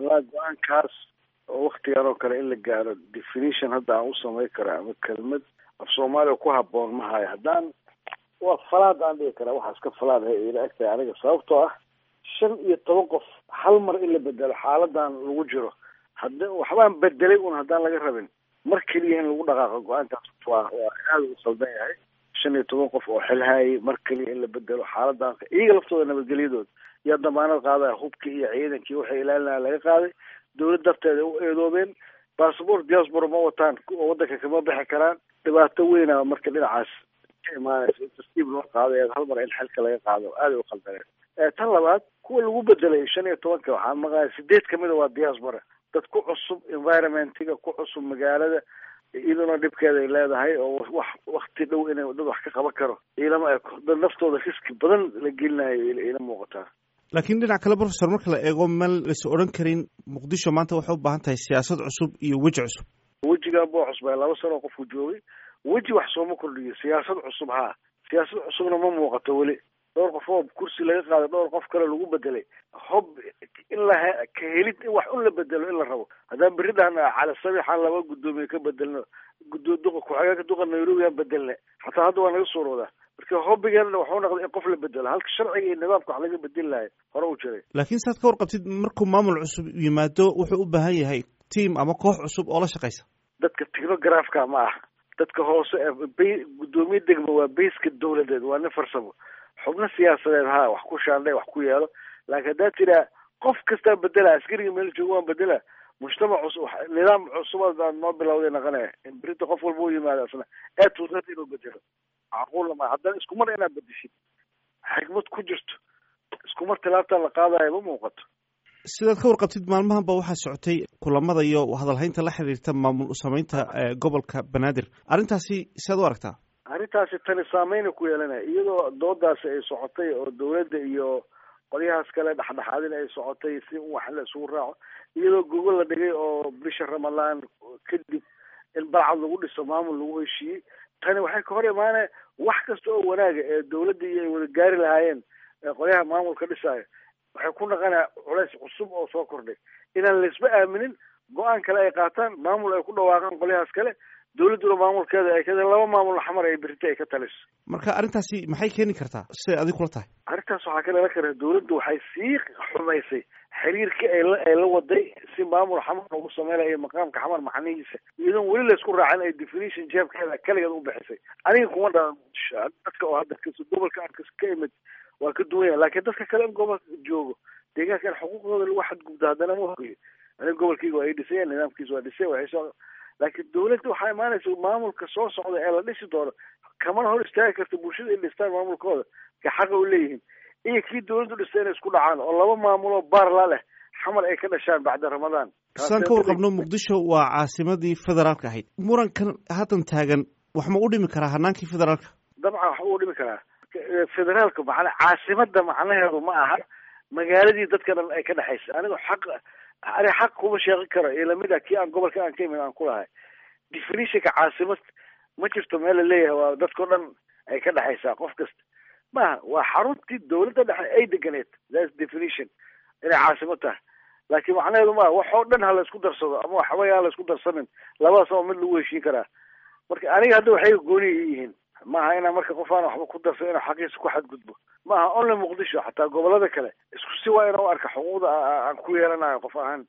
walaa go-aankaas oo waktigan oo kale in la gaaro definition hadda aan u samayn kara ama kelmad af soomaaliya ku haboon ma hayo haddaan waa falaad aan dhigi karaa waxaas ka falaad hay ila egtahay aniga sababtoo ah shan iyo toban qof hal mar in la bedelo xaaladan lagu jiro hadda waxbaan bedelay un haddaan laga rabin mar keliya in lagu dhaqaaqo go-aankaas waa waa aada u qaldan yahay shan iyo toban qof oo xilhaayay mar keliya in la bedelo xaaladan iyaga laftooda nabadgelyadooda yaa damaanad qaadaya hubkii iyo ciidankii waxay ilaalinaya laga qaaday dawlad darteeda u eedoobeen bassabort diaspora ma wataan oo waddanka kama bixi karaan dhibaato weyna marka dhinacaas ka imaanaysa in tartiib loo qaado hal mar in xilka laga qaado aaday u qaldaneen tan labaad kuwa lagu bedelay shan iyo tobanka waxaa maqaya sideed kamid a waa diaspora dad ku cusub environmentiga ku cusub magaalada iyaduna dhibkeeda ay leedahay oo wax wakti dhow inay dad wax ka qaban karo ilama eko dad naftooda riski badan la gelinayo ila muuqataa laakiin dhinac kale professor marka la eego meel lais odhan karin muqdisho maanta waxay u baahan tahay siyaasad cusub iyo weji cusub wejigan buu cusbay laba sano qofku joogay weji wax sooma kordhiyo siyaasad cusub haa siyaasad cusubna ma muuqato weli dhowr qof oo kursi laga qaaday dhowr qof kale lagu bedelay hob in la ka helid in wax un la bedelo in la rabo haddaan berri dhahna cali sabixaan laba guddoomiye ka bedelno gudo duqa ku-xigeenka duqa nairobi aan bedelne xataa hadda waa naga suuroodaa marka hobbigeena waxuu noqday in qof la bedelo halka sharciga iyo nidaamka wax laga bedeli lahay hore u jiray laakiin saad ka warqabtid markuu maamul cusub yimaado wuxuu u baahan yahay tiam ama koox cusub oo la shaqaysa dadka technografka ma ah dadka hoose ee guddoomiye degma waa bayska dawladeed waa nin farsamo xubno siyaasadeed ha wax ku shaandhay wax ku yeelo laakiin haddaa tiraa qof kastaa bedela askariga meel joogo waan bedela mujtamac cusub nidaam cusubaad noo bilowday naqanaya in berita qof walba u yimaado asna ee tuusad inuu bedelo macquulna ma haddana isku mar inaad bedeshid xikmad ku jirto isku mar tilaabtaa la qaadayo ma muuqato sidaad ka warqabtid maalmahan ba waxaa socotay kulamada iyo hadalhaynta la xiriirta maamul samaynta gobolka banaadir arrintaasi siaad u aragtaa arrintaasi tani saameyna ku yeelanaya iyadoo doodaasi ay socotay oo dawladda iyo qolyahaas kale dhexdhexaadin ay socotay si wax la isugu raaco iyadoo gogol la dhigay oo bisha ramadaan kadib in balcad lagu dhiso maamul lagu heshiiyey tani waxay ka hor imaanaya wax kasta oo wanaaga ee dawladda iyo ay wada gaari lahaayeen qolyaha maamulka dhisaayo waxay ku naqanaya culays cusub oo soo kordhay inaan laisba aaminin go-aan kale ay qaataan maamul ay ku dhawaaqaan qolyahaas kale dawladduna maamulkeeda ay ka laba maamul xamar ay berita ay ka taliso marka arrintaasi maxay keeni kartaa siday adig kula tahay arrintaas waxaa ka dhalan kara dawladdu waxay sii xumaysay xiriirkii ay la ay la waday si maamul xamar lagu sameynaya iyo maqaamka xamar macnihiisa iyadoon weli laysku raacin ay definition jeebkeeda kaligeed u bixisay aniga kuma dhalan dadka oo hadda gobolka aan ka imid waa ka duwan yahay laakiin dadka kale in gobolka joogo deegaanka in xuquuqdooda lagu xadgudbo haddana ma hogayo aniga gobolkayga waa ay dhisayeen nidaamkiisa waa dhisay waxay soo laakiin dawladda waxaa imaanaysa maamulka soo socda ee la dhisi doono kamana hor istaagi karta bulshada in dhistaan maamulkooda ka xaqa u leeyihiin iyo kii dawladdu dhistay inay isku dhacaan oo laba maamuloo baarla leh xamar ay ka dhashaan bacda ramadaan saan ka warqabno muqdisho waa caasimadii federaalka ahayd murankan haddan taagan wax ma u dhimi karaa hanaankii federaalka dabcan wax u dhimi karaa federaalka macna caasimada macnaheedu ma aha magaaladii dadka dhan ay ka dhexaysa aniga xaq ani xaq kuma sheeqin karo iyo lamid a kii aan gobolka aan ka imid aan ku lahay definitionka caasimad ma jirto meel la leeyahay waa dadkao dhan ay ka dhexaysaa qof kasta maaha waa xaruntii dawladda dhexe ay deganeed thats definition inay caasimad tahay laakiin macnaheedu maaha wax oo dhan ha la isku darsado ama waxbaya ha la isku darsanin labadaas oo mid lagu heshiin karaa marka aniga hadda waxay gooni yihiin maaha inaa marka qof aan waxba ku darsan inuu xaqiisa ku xadgudbo maaha only muqdisho xataa gobolada kale isku si waa ina u arka xuquuqda aan ku yeelanayo qof ahaan